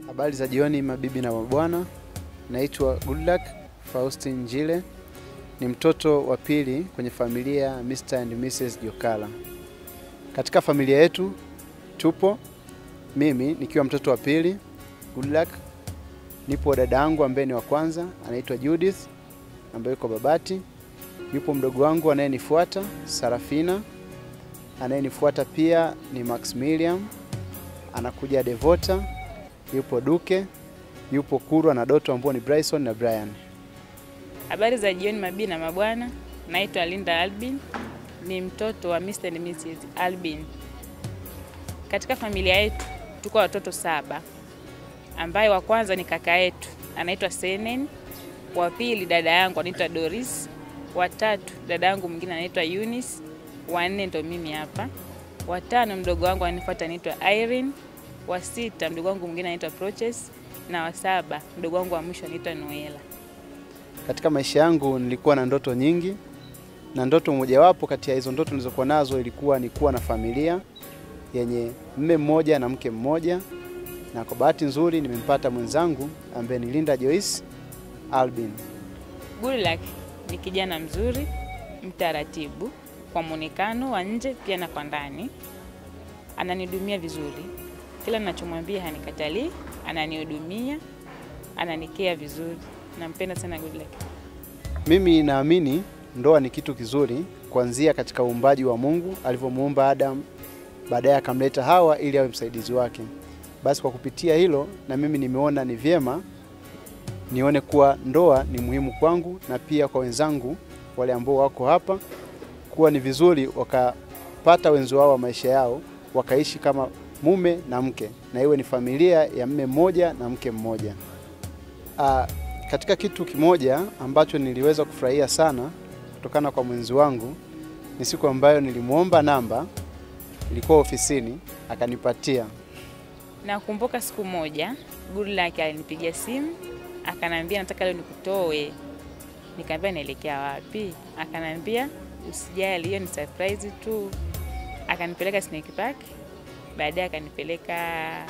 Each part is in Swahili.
Habari za jioni mabibi na mabwana, naitwa Goodluck Faustin Njile, ni mtoto wa pili kwenye familia ya Mr. and Mrs. Jokala. Katika familia yetu tupo mimi nikiwa mtoto wa pili Goodluck, nipo dada yangu ambaye ni wa kwanza anaitwa Judith ambaye yuko Babati, yupo mdogo wangu anayenifuata Sarafina, anayenifuata pia ni Maximilian, anakuja Devota, yupo Duke, yupo Kurwa na Doto ambao ni Bryson na Brian. Habari za jioni mabii na mabwana, naitwa Linda Albin, ni mtoto wa Mr. and Mrs. Albin. Katika familia yetu tuko watoto saba, ambaye wa kwanza ni kaka yetu anaitwa Senen, wa pili dada yangu anaitwa Doris, wa tatu dada yangu mwingine anaitwa Eunice, wa nne ndo mimi hapa, wa tano mdogo wangu anifuata anaitwa Irene, wa sita mdogo wangu mwingine anaitwa Proches, na wa saba mdogo wangu wa mwisho anaitwa Noela. Katika maisha yangu nilikuwa na ndoto nyingi, na ndoto mojawapo kati ya hizo ndoto nilizokuwa nazo ilikuwa ni kuwa na familia yenye mme mmoja na mke mmoja, na kwa bahati nzuri nimempata mwenzangu ambaye ni Linda Joyce Albin. Goodluck ni kijana mzuri, mtaratibu kwa muonekano wa nje pia na kwa ndani. Ananihudumia vizuri, kila ninachomwambia hanikatalii, ananihudumia, ananikea vizuri. Nampenda sana Goodluck. Mimi naamini ndoa ni kitu kizuri, kuanzia katika uumbaji wa Mungu alivyomuumba Adam, baadaye akamleta Hawa ili awe msaidizi wake. Basi kwa kupitia hilo, na mimi nimeona ni vyema nione kuwa ndoa ni muhimu kwangu na pia kwa wenzangu wale ambao wako hapa, kuwa ni vizuri wakapata wenzi wao wa maisha yao wakaishi kama mume na mke, na iwe ni familia ya mme mmoja na mke mmoja. Aa, katika kitu kimoja ambacho niliweza kufurahia sana kutokana kwa mwenzi wangu ni siku ambayo nilimwomba namba, ilikuwa ofisini akanipatia. Nakumbuka siku moja Goodluck alinipigia simu akanambia, nataka leo nikutoe. Nikamwambia naelekea wapi? Akanambia usijali, hiyo ni surprise tu. Akanipeleka Snake Park, baadaye akanipeleka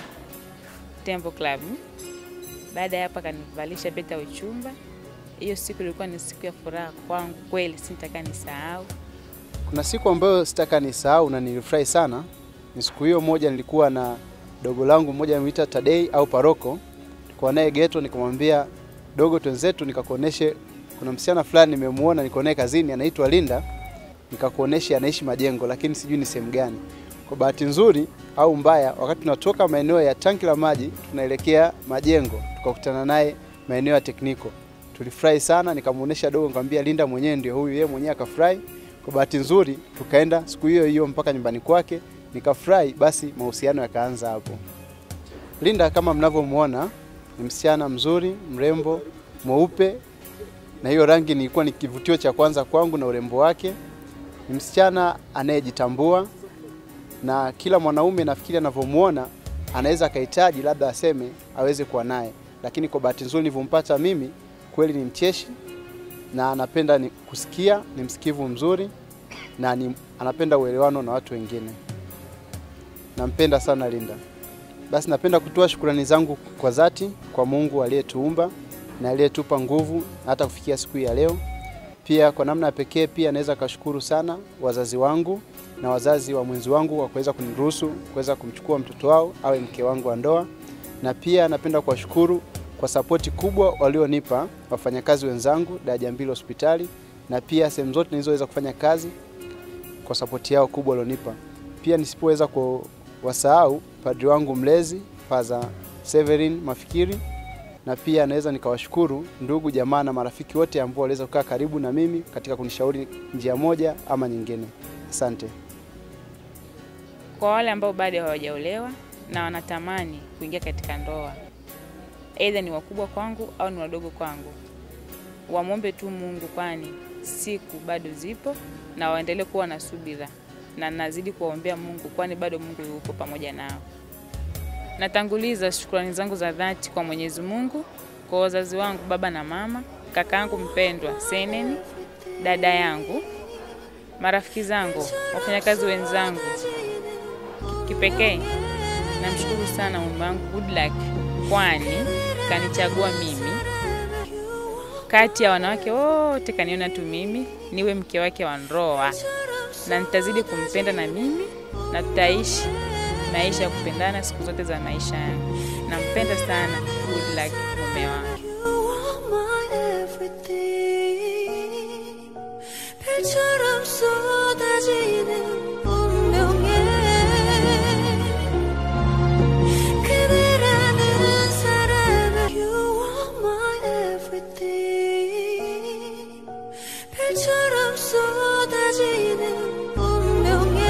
Temple Club. Baada ya hapo akanivalisha pete ya uchumba. Hiyo siku ilikuwa ni siku ya furaha kwangu kweli, sitaka nisahau. Kuna siku ambayo sitaka nisahau na nilifurahi sana, ni siku hiyo moja nilikuwa na dogo langu mmoja anaitwa Tadei au Paroko, nilikuwa naye geto, nikamwambia dogo, twenzetu nikakuoneshe, kuna msichana fulani nimemuona, niko naye kazini, anaitwa Linda, nikakuoneshe anaishi Majengo, lakini sijui ni sehemu gani. Kwa bahati nzuri au mbaya, wakati tunatoka maeneo ya tanki la maji tunaelekea Majengo, tukakutana naye maeneo ya Tekniko. Tulifurahi sana, nikamuonesha dogo, nikamwambia Linda mwenyewe ndio huyu, yeye mwenyewe akafurahi. Kwa bahati nzuri tukaenda siku hiyo hiyo mpaka nyumbani kwake, nikafurahi. Basi mahusiano yakaanza hapo. Linda kama mnavyomwona ni msichana mzuri, mrembo, mweupe, na hiyo rangi nilikuwa ni kivutio cha kwanza kwangu na urembo wake. Ni msichana anayejitambua na kila mwanaume nafikiri anavyomwona anaweza akahitaji labda aseme aweze kuwa naye, lakini kwa bahati nzuri nilivyompata mimi, kweli ni mcheshi na anapenda ni kusikia, ni msikivu mzuri na ni, anapenda uelewano na watu wengine. Nampenda sana Linda. Basi napenda kutoa shukrani zangu kwa dhati kwa Mungu aliyetuumba na aliyetupa nguvu hata kufikia siku hii ya leo. Pia kwa namna ya pekee pia naweza kashukuru sana wazazi wangu na wazazi wa mwenzi wangu kwa kuweza kuniruhusu kuweza kumchukua mtoto wao awe mke wangu wa ndoa, na pia napenda kuwashukuru kwa sapoti kubwa walionipa wafanyakazi wenzangu Daraja Mbili Hospitali, na pia sehemu zote nilizoweza kufanya kazi kwa sapoti yao kubwa walionipa. Pia nisipoweza kuwasahau padri wangu mlezi Padre Severin Mafikiri, na pia naweza nikawashukuru ndugu jamaa na marafiki wote ambao waliweza kukaa karibu na mimi katika kunishauri njia moja ama nyingine. Asante. Kwa wale ambao bado hawajaolewa na wanatamani kuingia katika ndoa, aidha ni wakubwa kwangu au ni wadogo kwangu, wamwombe tu Mungu, kwani siku bado zipo, na waendelee kuwa na subira, na nazidi kuwaombea Mungu, kwani bado Mungu yupo pamoja nao. Natanguliza shukrani zangu za dhati kwa Mwenyezi Mungu, kwa wazazi wangu, baba na mama, kaka yangu mpendwa Senen, dada yangu, marafiki zangu, wafanyakazi wenzangu. Kipekee namshukuru sana mume wangu Goodluck kwani kanichagua mimi kati ya wanawake wote, kaniona tu mimi niwe mke wake wa ndoa, na nitazidi kumpenda na mimi, na tutaishi maisha ya kupendana siku zote za maisha yangu. Nampenda sana Goodluck, mume wangu. You are my everything. 별처럼 쏟아지는 운명에 그대라는 사람은 You are my everything. 별처럼 쏟아지는 운명에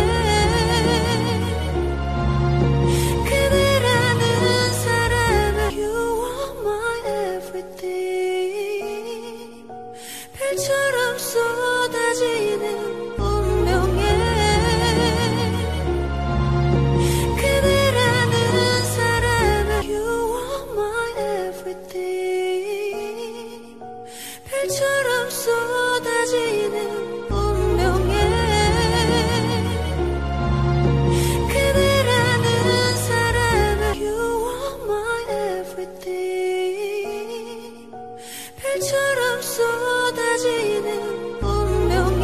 그대라는 사람은 You are my everything 별처럼 쏟아지는 운명에 그대라는 사람은 You are my everything 별처럼 쏟아지는 운명에 그대라는 사람은 You are my everything 별처럼 쏟아지는 운명에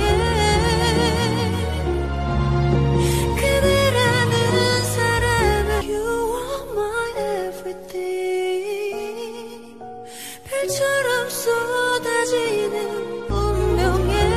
그대라는 사람은 You are my everything 별처럼 쏟아지는 운명에